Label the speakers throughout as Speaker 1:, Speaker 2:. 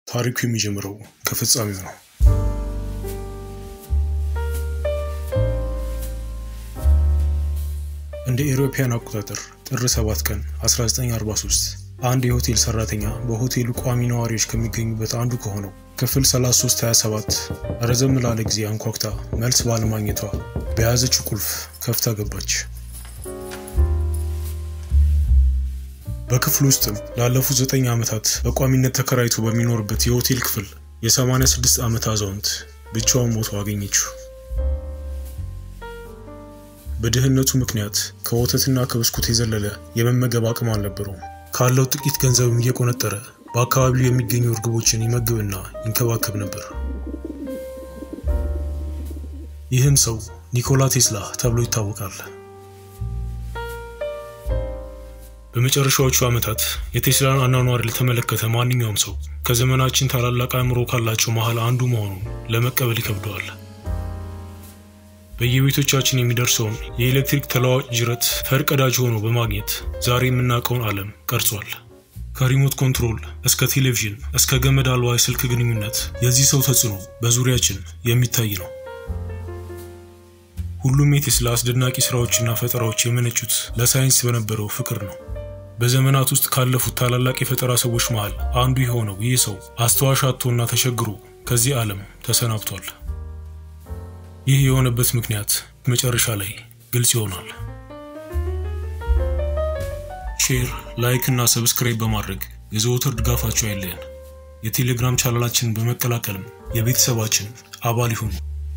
Speaker 1: ታሪኩ የሚጀምረው ከፍጻሜው ነው። እንደ ኤሮፓያን አቆጣጠር ጥር 7 ቀን 1943 አንድ የሆቴል ሰራተኛ በሆቴሉ ቋሚ ነዋሪዎች ከሚገኙበት አንዱ ከሆነው ክፍል 3327 ረዘም ላለ ጊዜ አንኳኩታ መልስ ባለማግኘቷ በያዘችው ቁልፍ ከፍታ ገባች። በክፍሉ ውስጥም ላለፉት ዘጠኝ ዓመታት በቋሚነት ተከራይቶ በሚኖርበት የሆቴል ክፍል የ86 ዓመት አዛውንት ብቻውን ሞቶ አገኘችው። በድህነቱ ምክንያት ከወተትና ከብስኩት የዘለለ የመመገብ አቅም አልነበረውም። ካለው ጥቂት ገንዘብም እየቆነጠረ በአካባቢው የሚገኙ እርግቦችን ይመግብና ይንከባከብ ነበር። ይህም ሰው ኒኮላ ቴስላ ተብሎ ይታወቃል። በመጨረሻዎቹ ዓመታት የቴስላን አኗኗር ለተመለከተ ማንኛውም ሰው ከዘመናችን ታላላቅ አእምሮ ካላቸው መሃል አንዱ መሆኑን ለመቀበል ይከብደዋል። በየቤቶቻችን የሚደርሰውን የኤሌክትሪክ ተለዋዋጭ ጅረት ፈርቀዳጅ ሆኖ በማግኘት ዛሬ የምናውቀውን ዓለም ቀርጿል። ከሪሞት ኮንትሮል እስከ ቴሌቪዥን እስከ ገመድ አልባ የስልክ ግንኙነት የዚህ ሰው ተጽዕኖ በዙሪያችን የሚታይ ነው። ሁሉም የቴስላ አስደናቂ ስራዎችና ፈጠራዎች የመነጩት ለሳይንስ በነበረው ፍቅር ነው። በዘመናት ውስጥ ካለፉት ታላላቅ የፈጠራ ሰዎች መሃል አንዱ የሆነው ይህ ሰው አስተዋሽ አጥቶና ተቸግሮ ከዚህ ዓለም ተሰናብቷል። ይህ የሆነበት ምክንያት መጨረሻ ላይ ግልጽ ይሆናል። ሼር፣ ላይክ እና ሰብስክራይብ በማድረግ የዘወትር ድጋፋቸው አይለየን። የቴሌግራም ቻናላችንን በመቀላቀልም የቤተሰባችን አባል ይሁኑ።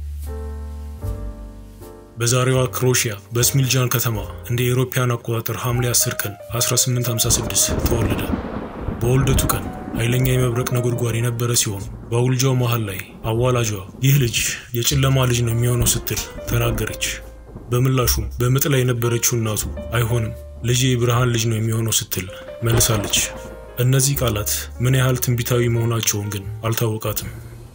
Speaker 1: በዛሬዋ ክሮሺያ በስሚልጃን ከተማ እንደ ኤሮፓያን አቆጣጠር ሐምሌ 10 ቀን 1856 ተወለደ። በውልደቱ ቀን ኃይለኛ የመብረቅ ነጎድጓድ የነበረ ሲሆን በውልጃው መሃል ላይ አዋላጇ ይህ ልጅ የጨለማ ልጅ ነው የሚሆነው ስትል ተናገረች። በምላሹም በምጥ ላይ የነበረችው እናቱ አይሆንም ልጅ የብርሃን ልጅ ነው የሚሆነው ስትል መልሳለች። እነዚህ ቃላት ምን ያህል ትንቢታዊ መሆናቸውን ግን አልታወቃትም።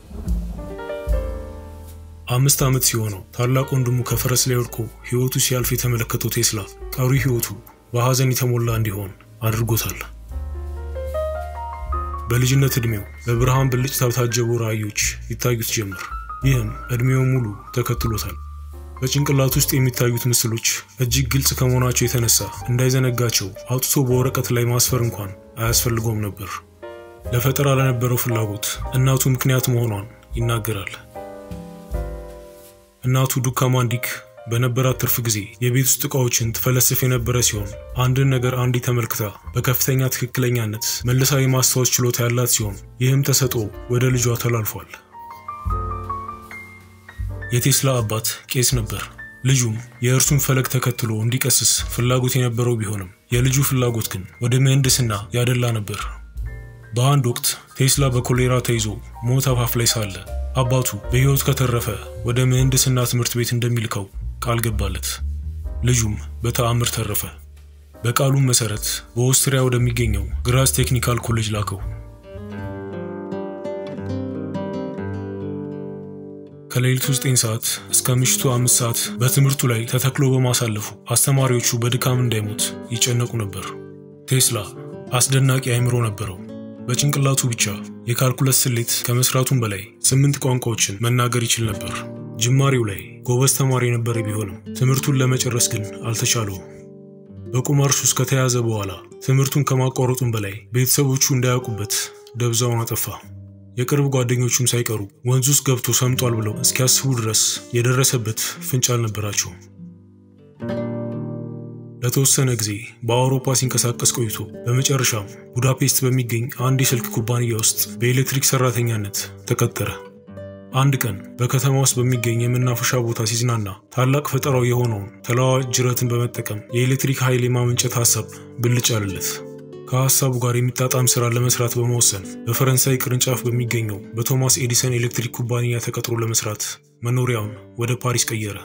Speaker 1: አምስት ዓመት ሲሆነው ታላቅ ወንድሙ ከፈረስ ላይ ወድቆ ሕይወቱ ሲያልፍ የተመለከተው ቴስላ ቀሪ ሕይወቱ በሐዘን የተሞላ እንዲሆን አድርጎታል። በልጅነት ዕድሜው በብርሃን ብልጭታ በታጀቡ ራእዮች ይታዩት ጀመር። ይህም ዕድሜው ሙሉ ተከትሎታል። በጭንቅላት ውስጥ የሚታዩት ምስሎች እጅግ ግልጽ ከመሆናቸው የተነሳ እንዳይዘነጋቸው አውጥቶ በወረቀት ላይ ማስፈር እንኳን አያስፈልገውም ነበር። ለፈጠራ ለነበረው ፍላጎት እናቱ ምክንያት መሆኗን ይናገራል። እናቱ ዱካ ማንዲክ በነበራት ትርፍ ጊዜ የቤት ውስጥ ዕቃዎችን ትፈለስፍ የነበረ ሲሆን አንድን ነገር አንዲ ተመልክታ በከፍተኛ ትክክለኛነት መልሳ የማስታወስ ችሎታ ያላት ሲሆን ይህም ተሰጥኦ ወደ ልጇ ተላልፏል። የቴስላ አባት ቄስ ነበር። ልጁም የእርሱን ፈለግ ተከትሎ እንዲቀስስ ፍላጎት የነበረው ቢሆንም የልጁ ፍላጎት ግን ወደ ምህንድስና ያደላ ነበር። በአንድ ወቅት ቴስላ በኮሌራ ተይዞ ሞት አፋፍ ላይ ሳለ አባቱ በሕይወት ከተረፈ ወደ ምህንድስና ትምህርት ቤት እንደሚልከው ቃል ገባለት። ልጁም በተአምር ተረፈ። በቃሉም መሰረት በኦስትሪያ ወደሚገኘው ግራዝ ቴክኒካል ኮሌጅ ላከው። ከሌሊቱ 9 ሰዓት እስከ ምሽቱ 5 ሰዓት በትምህርቱ ላይ ተተክሎ በማሳለፉ አስተማሪዎቹ በድካም እንዳይሞት ይጨነቁ ነበር። ቴስላ አስደናቂ አእምሮ ነበረው። በጭንቅላቱ ብቻ የካልኩለስ ስሌት ከመስራቱም በላይ ስምንት ቋንቋዎችን መናገር ይችል ነበር። ጅማሬው ላይ ጎበዝ ተማሪ የነበረ ቢሆንም ትምህርቱን ለመጨረስ ግን አልተቻለውም። በቁማር ሱስ ከተያዘ በኋላ ትምህርቱን ከማቋረጡም በላይ ቤተሰቦቹ እንዳያውቁበት ደብዛውን አጠፋ። የቅርብ ጓደኞቹም ሳይቀሩ ወንዝ ውስጥ ገብቶ ሰምጧል ብለው እስኪያስቡ ድረስ የደረሰበት ፍንጭ አልነበራቸውም። ለተወሰነ ጊዜ በአውሮፓ ሲንቀሳቀስ ቆይቶ በመጨረሻም ቡዳፔስት በሚገኝ አንድ የስልክ ኩባንያ ውስጥ በኤሌክትሪክ ሰራተኛነት ተቀጠረ። አንድ ቀን በከተማ ውስጥ በሚገኝ የመናፈሻ ቦታ ሲዝናና ታላቅ ፈጠራው የሆነውን ተለዋዋጭ ጅረትን በመጠቀም የኤሌክትሪክ ኃይል የማመንጨት ሀሳብ ብልጭ አለለት። ከሀሳቡ ጋር የሚጣጣም ስራ ለመስራት በመወሰን በፈረንሳይ ቅርንጫፍ በሚገኘው በቶማስ ኤዲሰን ኤሌክትሪክ ኩባንያ ተቀጥሮ ለመስራት መኖሪያውን ወደ ፓሪስ ቀየረ።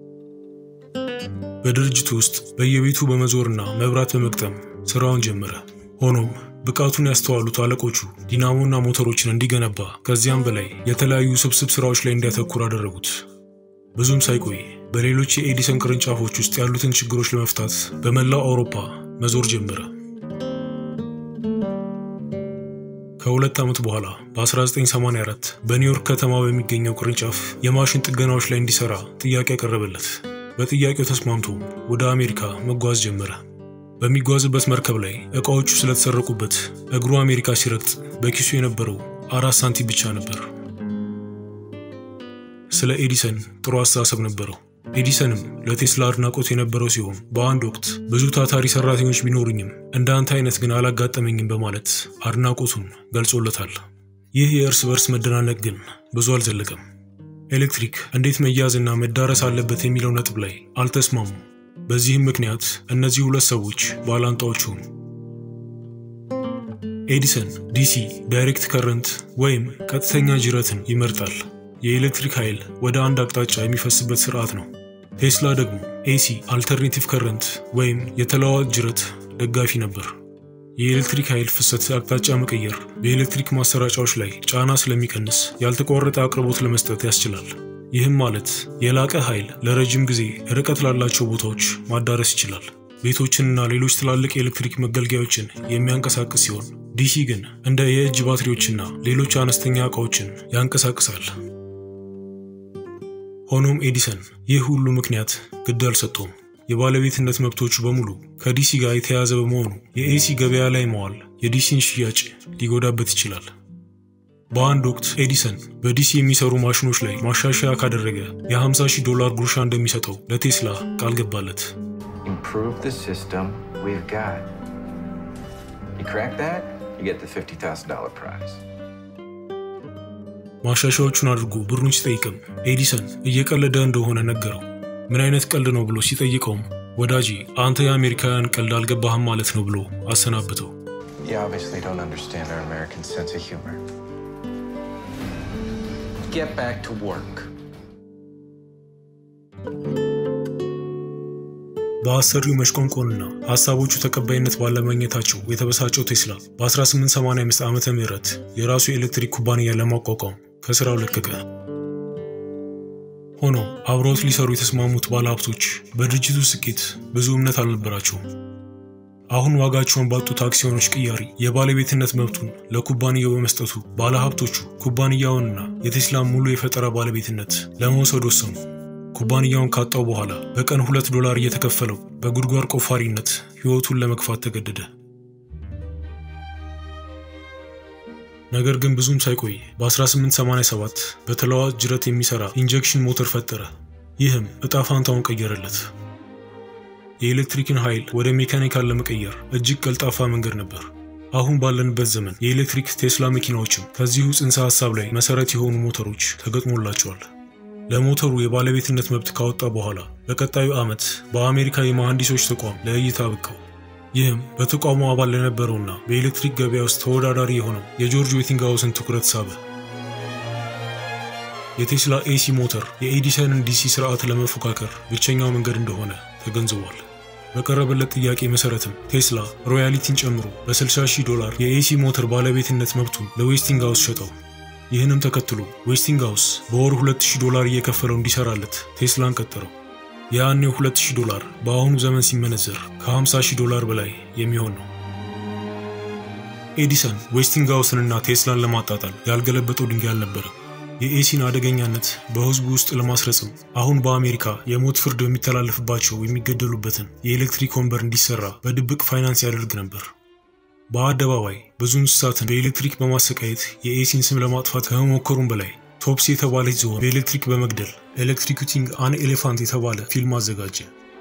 Speaker 1: በድርጅቱ ውስጥ በየቤቱ በመዞርና መብራት በመግጠም ስራውን ጀመረ። ሆኖም ብቃቱን ያስተዋሉት አለቆቹ ዲናሞና ሞተሮችን እንዲገነባ ከዚያም በላይ የተለያዩ ስብስብ ስራዎች ላይ እንዲያተኩር አደረጉት። ብዙም ሳይቆይ በሌሎች የኤዲሰን ቅርንጫፎች ውስጥ ያሉትን ችግሮች ለመፍታት በመላው አውሮፓ መዞር ጀመረ። ከሁለት ዓመት በኋላ በ1984 በኒውዮርክ ከተማ በሚገኘው ቅርንጫፍ የማሽን ጥገናዎች ላይ እንዲሰራ ጥያቄ ያቀረበለት። በጥያቄው ተስማምቶ ወደ አሜሪካ መጓዝ ጀመረ። በሚጓዝበት መርከብ ላይ ዕቃዎቹ ስለተሰረቁበት እግሩ አሜሪካ ሲረግጥ በኪሱ የነበረው አራት ሳንቲም ብቻ ነበር። ስለ ኤዲሰን ጥሩ አስተሳሰብ ነበረው። ኤዲሰንም ለቴስላ አድናቆት የነበረው ሲሆን በአንድ ወቅት ብዙ ታታሪ ሰራተኞች ቢኖሩኝም እንደ አንተ አይነት ግን አላጋጠመኝም በማለት አድናቆቱን ገልጾለታል። ይህ የእርስ በርስ መደናነቅ ግን ብዙ አልዘለቀም። ኤሌክትሪክ እንዴት መያዝና መዳረስ አለበት የሚለው ነጥብ ላይ አልተስማሙም። በዚህም ምክንያት እነዚህ ሁለት ሰዎች ባላንጣዎች ሆኑ። ኤዲሰን ዲሲ ዳይሬክት ከረንት ወይም ቀጥተኛ ጅረትን ይመርጣል። የኤሌክትሪክ ኃይል ወደ አንድ አቅጣጫ የሚፈስበት ስርዓት ነው። ቴስላ ደግሞ ኤሲ አልተርኔቲቭ ከረንት ወይም የተለዋዋጭ ጅረት ደጋፊ ነበር። የኤሌክትሪክ ኃይል ፍሰት አቅጣጫ መቀየር በኤሌክትሪክ ማሰራጫዎች ላይ ጫና ስለሚቀንስ ያልተቋረጠ አቅርቦት ለመስጠት ያስችላል። ይህም ማለት የላቀ ኃይል ለረጅም ጊዜ ርቀት ላላቸው ቦታዎች ማዳረስ ይችላል። ቤቶችንና ሌሎች ትላልቅ የኤሌክትሪክ መገልገያዎችን የሚያንቀሳቅስ ሲሆን ዲሲ ግን እንደ የእጅ ባትሪዎችና ሌሎች አነስተኛ ዕቃዎችን ያንቀሳቅሳል። ሆኖም ኤዲሰን ይህ ሁሉ ምክንያት ግድ አልሰጠውም። የባለቤትነት መብቶቹ በሙሉ ከዲሲ ጋር የተያያዘ በመሆኑ የኤሲ ገበያ ላይ መዋል የዲሲን ሽያጭ ሊጎዳበት ይችላል። በአንድ ወቅት ኤዲሰን በዲሲ የሚሰሩ ማሽኖች ላይ ማሻሻያ ካደረገ የ50 ሺህ ዶላር ጉርሻ እንደሚሰጠው ለቴስላ ቃል ገባለት።
Speaker 2: Improve the system we've got. You crack that, you get the $50,000 prize.
Speaker 1: ማሻሻያዎቹን አድርጎ ብሩን ሲጠይቅም ኤዲሰን እየቀለደ እንደሆነ ነገረው። ምን አይነት ቀልድ ነው ብሎ ሲጠይቀውም ወዳጄ አንተ የአሜሪካውያን ቀልድ አልገባህም ማለት ነው ብሎ አሰናብተው።
Speaker 2: You obviously don't understand our American sense of humor. Get back to work.
Speaker 1: በአሰሪው መሽቆንቆንና ሀሳቦቹ ተቀባይነት ባለማግኘታቸው የተበሳጨው ቴስላ በ1885 ዓመተ ምህረት የራሱ የኤሌክትሪክ ኩባንያ ለማቋቋም ከስራው ለቀቀ። ሆኖም አብረውት ሊሰሩ የተስማሙት ባለሀብቶች በድርጅቱ ስኬት ብዙ እምነት አልነበራቸውም። አሁን ዋጋቸውን ባጡት አክሲዮኖች ቅያሪ የባለቤትነት መብቱን ለኩባንያው በመስጠቱ ባለሀብቶቹ ኩባንያውንና የቴስላን ሙሉ የፈጠራ ባለቤትነት ለመውሰድ ወሰኑ። ኩባንያውን ካጣው በኋላ በቀን ሁለት ዶላር እየተከፈለው በጉድጓድ ቆፋሪነት ሕይወቱን ለመግፋት ተገደደ። ነገር ግን ብዙም ሳይቆይ በ1887 በተለዋዋጭ ጅረት የሚሰራ ኢንጀክሽን ሞተር ፈጠረ። ይህም እጣ ፋንታውን ቀየረለት። የኤሌክትሪክን ኃይል ወደ ሜካኒካል ለመቀየር እጅግ ቀልጣፋ መንገድ ነበር። አሁን ባለንበት ዘመን የኤሌክትሪክ ቴስላ መኪናዎችም ከዚሁ ጽንሰ ሐሳብ ላይ መሰረት የሆኑ ሞተሮች ተገጥሞላቸዋል። ለሞተሩ የባለቤትነት መብት ካወጣ በኋላ በቀጣዩ ዓመት በአሜሪካ የመሐንዲሶች ተቋም ለእይታ በቃው። ይህም በተቋሙ አባል ለነበረውና በኤሌክትሪክ ገበያ ውስጥ ተወዳዳሪ የሆነው የጆርጅ ዌቲንግሃውስን ትኩረት ሳበ። የቴስላ ኤሲ ሞተር የኤዲሰንን ዲሲ ስርዓት ለመፎካከር ብቸኛው መንገድ እንደሆነ ተገንዝቧል። በቀረበለት ጥያቄ መሰረትም ቴስላ ሮያሊቲን ጨምሮ በ60 ሺህ ዶላር የኤሲ ሞተር ባለቤትነት መብቱን ለዌስቲንግሃውስ ሸጠው። ይህንም ተከትሎ ዌስቲንግሃውስ በወር 2000 ዶላር እየከፈለው እንዲሰራለት ቴስላን ቀጠረው። የያኔው 2000 ዶላር በአሁኑ ዘመን ሲመነዘር ከ50 ሺህ ዶላር በላይ የሚሆን ነው። ኤዲሰን ዌስቲንግሃውስንና ቴስላን ለማጣጣል ያልገለበጠው ድንጋይ አልነበረም። የኤሲን አደገኛነት በሕዝቡ ውስጥ ለማስረጽም አሁን በአሜሪካ የሞት ፍርድ በሚተላለፍባቸው የሚገደሉበትን የኤሌክትሪክ ወንበር እንዲሰራ በድብቅ ፋይናንስ ያደርግ ነበር። በአደባባይ ብዙ እንስሳትን በኤሌክትሪክ በማሰቃየት የኤሲን ስም ለማጥፋት ከመሞከሩም በላይ ቶፕስ የተባለች ዝሆን በኤሌክትሪክ በመግደል ኤሌክትሪኩቲንግ አን ኤሌፋንት የተባለ ፊልም አዘጋጀ።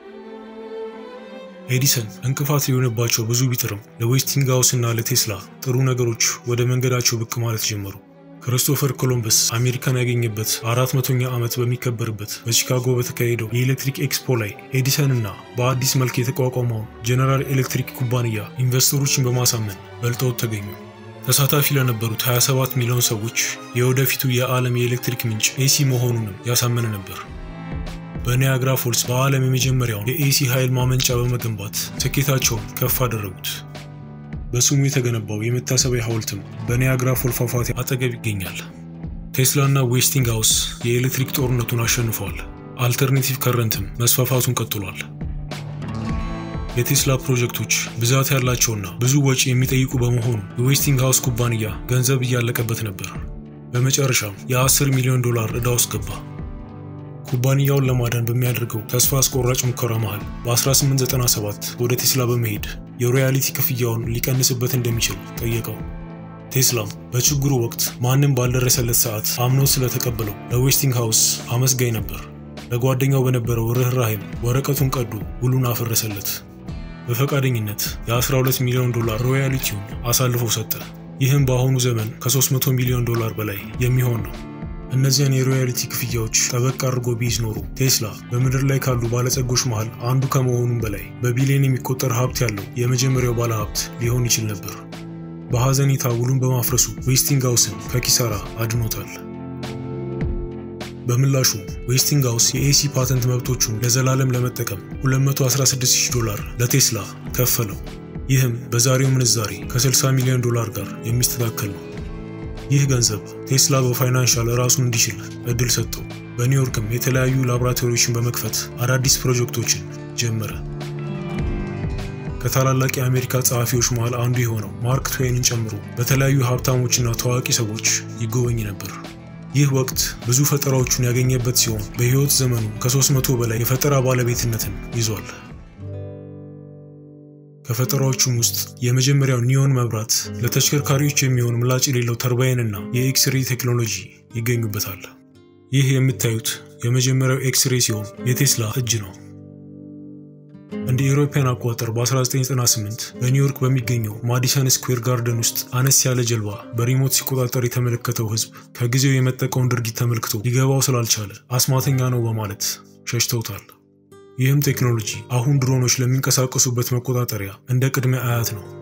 Speaker 1: ኤዲሰን እንቅፋት ሊሆንባቸው ብዙ ቢጥርም ለዌስቲንግሃውስ እና ለቴስላ ጥሩ ነገሮች ወደ መንገዳቸው ብቅ ማለት ጀመሩ። ክርስቶፈር ኮሎምበስ አሜሪካን ያገኘበት አራት መቶኛ ዓመት በሚከበርበት በቺካጎ በተካሄደው የኤሌክትሪክ ኤክስፖ ላይ ኤዲሰን እና በአዲስ መልክ የተቋቋመውን ጀነራል ኤሌክትሪክ ኩባንያ ኢንቨስተሮችን በማሳመን በልጠውት ተገኙ። ተሳታፊ ለነበሩት 27 ሚሊዮን ሰዎች የወደፊቱ የዓለም የኤሌክትሪክ ምንጭ ኤሲ መሆኑንም ያሳመነ ነበር። በኒያግራ ፎልስ በዓለም የመጀመሪያውን የኤሲ ኃይል ማመንጫ በመገንባት ስኬታቸውን ከፍ አደረጉት። በስሙ የተገነባው የመታሰቢያ ሐውልትም በኒያግራ ፎል ፏፏቴ አጠገብ ይገኛል። ቴስላና ዌስቲንግሃውስ የኤሌክትሪክ ጦርነቱን አሸንፈዋል። አልተርኔቲቭ ከረንትም መስፋፋቱን ቀጥሏል። የቴስላ ፕሮጀክቶች ብዛት ያላቸውና ብዙ ወጪ የሚጠይቁ በመሆኑ የዌስቲንግሃውስ ኩባንያ ገንዘብ እያለቀበት ነበር። በመጨረሻም የ10 ሚሊዮን ዶላር ዕዳ ውስጥ ገባ። ኩባንያውን ለማዳን በሚያደርገው ተስፋ አስቆራጭ ሙከራ መሃል በ1897 ወደ ቴስላ በመሄድ የሮያሊቲ ክፍያውን ሊቀንስበት እንደሚችል ጠየቀው። ቴስላም በችግሩ ወቅት ማንም ባልደረሰለት ሰዓት አምኖ ስለተቀበለው ለዌስቲንግሃውስ አመስጋኝ ነበር። ለጓደኛው በነበረው ርኅራሄም ወረቀቱን ቀዶ ውሉን አፈረሰለት። በፈቃደኝነት የ12 ሚሊዮን ዶላር ሮያሊቲውን አሳልፎ ሰጠ። ይህም በአሁኑ ዘመን ከ300 ሚሊዮን ዶላር በላይ የሚሆን ነው። እነዚያን የሮያሊቲ ክፍያዎች ጠበቅ አድርጎ ቢይዝ ኖሮ ቴስላ በምድር ላይ ካሉ ባለጸጎች መሃል አንዱ ከመሆኑም በላይ በቢሊዮን የሚቆጠር ሀብት ያለው የመጀመሪያው ባለሀብት ሊሆን ይችል ነበር። በሐዘኔታ ውሉን በማፍረሱ ዌስቲንግሃውስን ከኪሳራ አድኖታል። በምላሹ ዌስቲንግሃውስ የኤሲ ፓተንት መብቶቹን ለዘላለም ለመጠቀም 216000 ዶላር ለቴስላ ከፈለው። ይህም በዛሬው ምንዛሬ ከ60 ሚሊዮን ዶላር ጋር የሚስተካከል ነው። ይህ ገንዘብ ቴስላ በፋይናንሻል ራሱን እንዲችል እድል ሰጠው። በኒውዮርክም የተለያዩ ላቦራቶሪዎችን በመክፈት አዳዲስ ፕሮጀክቶችን ጀመረ። ከታላላቅ የአሜሪካ ጸሐፊዎች መሃል አንዱ የሆነው ማርክ ትዌይንን ጨምሮ በተለያዩ ሀብታሞችና ታዋቂ ሰዎች ይጎበኝ ነበር። ይህ ወቅት ብዙ ፈጠራዎቹን ያገኘበት ሲሆን በሕይወት ዘመኑ ከ300 በላይ የፈጠራ ባለቤትነትን ይዟል። ከፈጠራዎቹም ውስጥ የመጀመሪያው ኒዮን መብራት፣ ለተሽከርካሪዎች የሚሆን ምላጭ የሌለው ተርባይን እና የኤክስሬ ቴክኖሎጂ ይገኙበታል። ይህ የምታዩት የመጀመሪያው ኤክስሬ ሲሆን የቴስላ እጅ ነው። እንደ ኢሮፓያን አቆጣጠር በ1998 በኒውዮርክ በሚገኘው ማዲሰን ስኩዌር ጋርደን ውስጥ አነስ ያለ ጀልባ በሪሞት ሲቆጣጠር የተመለከተው ሕዝብ ከጊዜው የመጠቀውን ድርጊት ተመልክቶ ሊገባው ስላልቻለ አስማተኛ ነው በማለት ሸሽተውታል። ይህም ቴክኖሎጂ አሁን ድሮኖች ለሚንቀሳቀሱበት መቆጣጠሪያ እንደ ቅድመ አያት ነው።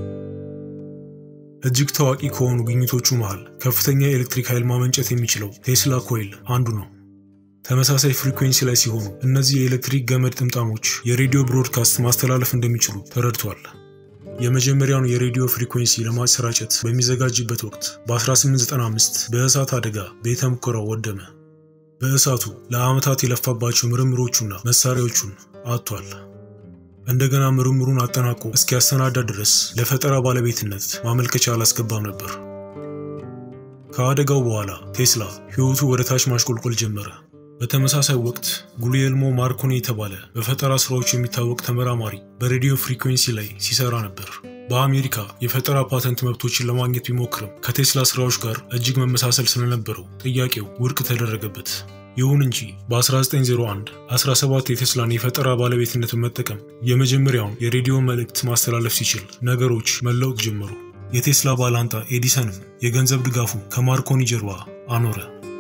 Speaker 1: እጅግ ታዋቂ ከሆኑ ግኝቶቹ መሃል ከፍተኛ የኤሌክትሪክ ኃይል ማመንጨት የሚችለው ቴስላ ኮይል አንዱ ነው። ተመሳሳይ ፍሪኩዌንሲ ላይ ሲሆኑ እነዚህ የኤሌክትሪክ ገመድ ጥምጣሞች የሬዲዮ ብሮድካስት ማስተላለፍ እንደሚችሉ ተረድቷል። የመጀመሪያውን የሬዲዮ ፍሪኩዌንሲ ለማሰራጨት በሚዘጋጅበት ወቅት በ1895 በእሳት አደጋ ቤተ ሙከራው ወደመ። በእሳቱ ለዓመታት የለፋባቸው ምርምሮቹና መሳሪያዎቹን አጥቷል። እንደገና ምርምሩን አጠናቆ እስኪያሰናዳ ድረስ ለፈጠራ ባለቤትነት ማመልከቻ አላስገባም ነበር። ከአደጋው በኋላ ቴስላ ሕይወቱ ወደ ታች ማሽቆልቆል ጀመረ። በተመሳሳይ ወቅት ጉሊየልሞ ማርኮኒ የተባለ በፈጠራ ስራዎች የሚታወቅ ተመራማሪ በሬዲዮ ፍሪኩዌንሲ ላይ ሲሰራ ነበር። በአሜሪካ የፈጠራ ፓተንት መብቶችን ለማግኘት ቢሞክርም ከቴስላ ስራዎች ጋር እጅግ መመሳሰል ስለነበረው ጥያቄው ውድቅ ተደረገበት። ይሁን እንጂ በ1901 17 የቴስላን የፈጠራ ባለቤትነት በመጠቀም የመጀመሪያውን የሬዲዮ መልእክት ማስተላለፍ ሲችል ነገሮች መለወጥ ጀመሩ። የቴስላ ባላንጣ ኤዲሰንም የገንዘብ ድጋፉ ከማርኮኒ ጀርባ አኖረ።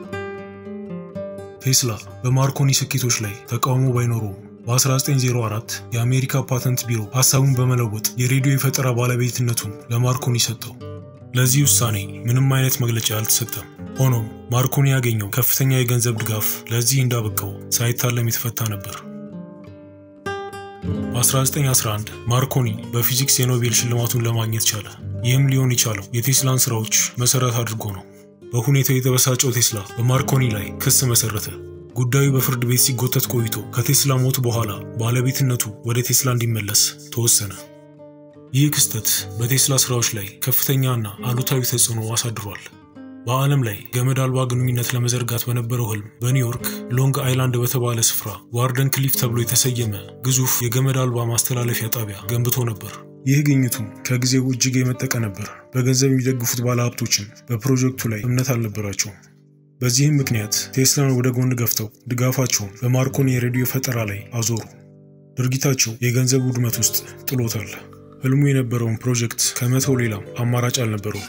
Speaker 1: ቴስላ በማርኮኒ ስኬቶች ላይ ተቃውሞ ባይኖረውም በ1904 የአሜሪካ ፓተንት ቢሮ ሐሳቡን በመለወጥ የሬዲዮ የፈጠራ ባለቤትነቱን ለማርኮኒ ሰጠው። ለዚህ ውሳኔ ምንም አይነት መግለጫ አልተሰጠም። ሆኖም ማርኮኒ ያገኘው ከፍተኛ የገንዘብ ድጋፍ ለዚህ እንዳበቃው ሳይታለም የተፈታ ነበር። በ1911 ማርኮኒ በፊዚክስ የኖቤል ሽልማቱን ለማግኘት ቻለ። ይህም ሊሆን የቻለው የቴስላን ስራዎች መሰረት አድርጎ ነው። በሁኔታው የተበሳጨው ቴስላ በማርኮኒ ላይ ክስ መሰረተ። ጉዳዩ በፍርድ ቤት ሲጎተት ቆይቶ ከቴስላ ሞት በኋላ ባለቤትነቱ ወደ ቴስላ እንዲመለስ ተወሰነ። ይህ ክስተት በቴስላ ስራዎች ላይ ከፍተኛና አሉታዊ ተጽዕኖ አሳድሯል። በዓለም ላይ ገመድ አልባ ግንኙነት ለመዘርጋት በነበረው ህልም በኒውዮርክ ሎንግ አይላንድ በተባለ ስፍራ ዋርደን ክሊፍ ተብሎ የተሰየመ ግዙፍ የገመድ አልባ ማስተላለፊያ ጣቢያ ገንብቶ ነበር። ይህ ግኝቱም ከጊዜው እጅግ የመጠቀ ነበር። በገንዘብ የሚደግፉት ባለሀብቶችን በፕሮጀክቱ ላይ እምነት አልነበራቸውም። በዚህም ምክንያት ቴስላን ወደ ጎን ገፍተው ድጋፋቸውን በማርኮኒ የሬዲዮ ፈጠራ ላይ አዞሩ። ድርጊታቸው የገንዘብ ውድመት ውስጥ ጥሎታል። ህልሙ የነበረውን ፕሮጀክት ከመተው ሌላም አማራጭ አልነበረውም።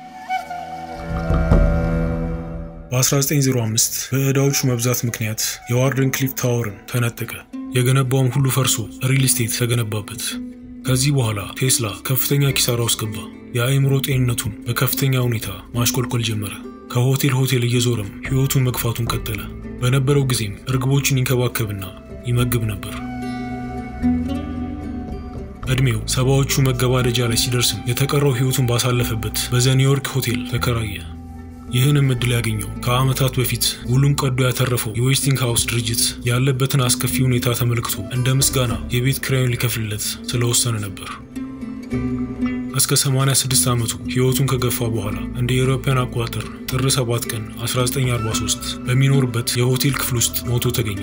Speaker 1: በ1905 በዕዳዎቹ መብዛት ምክንያት የዋርደን ክሊፍ ታወርን ተነጠቀ። የገነባውም ሁሉ ፈርሶ ሪል ስቴት ተገነባበት። ከዚህ በኋላ ቴስላ ከፍተኛ ኪሳራ ውስጥ ገባ። የአእምሮ ጤንነቱን በከፍተኛ ሁኔታ ማሽቆልቆል ጀመረ። ከሆቴል ሆቴል እየዞረም ሕይወቱን መግፋቱን ቀጠለ። በነበረው ጊዜም እርግቦችን ይንከባከብና ይመግብ ነበር። ዕድሜው ሰባዎቹ መገባደጃ ላይ ሲደርስም የተቀረው ሕይወቱን ባሳለፈበት በዘ ኒውዮርክ ሆቴል ተከራየ። ይህንም እድል ያገኘው ከዓመታት በፊት ውሉን ቀዶ ያተረፈው የዌስቲንግ ሃውስ ድርጅት ያለበትን አስከፊ ሁኔታ ተመልክቶ እንደ ምስጋና የቤት ኪራዩን ሊከፍልለት ስለወሰነ ነበር። እስከ 86 ዓመቱ ሕይወቱን ከገፋ በኋላ እንደ የአውሮፓውያን አቆጣጠር ጥር 7 ቀን 1943 በሚኖርበት የሆቴል ክፍል ውስጥ ሞቶ ተገኘ።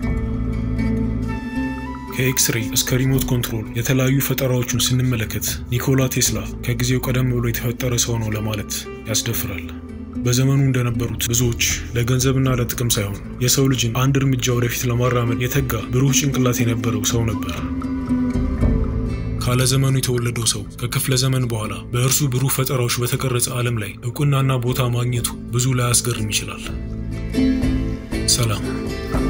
Speaker 1: ከኤክስሬይ እስከ ሪሞት ኮንትሮል የተለያዩ ፈጠራዎቹን ስንመለከት ኒኮላ ቴስላ ከጊዜው ቀደም ብሎ የተፈጠረ ሰው ነው ለማለት ያስደፍራል። በዘመኑ እንደነበሩት ብዙዎች ለገንዘብና ለጥቅም ሳይሆን የሰው ልጅን አንድ እርምጃ ወደፊት ለማራመድ የተጋ ብሩህ ጭንቅላት የነበረው ሰው ነበር። ካለ ዘመኑ የተወለደው ሰው ከክፍለ ዘመን በኋላ በእርሱ ብሩህ ፈጠራዎች በተቀረጸ ዓለም ላይ እውቅናና ቦታ ማግኘቱ ብዙ ላያስገርም ይችላል። ሰላም።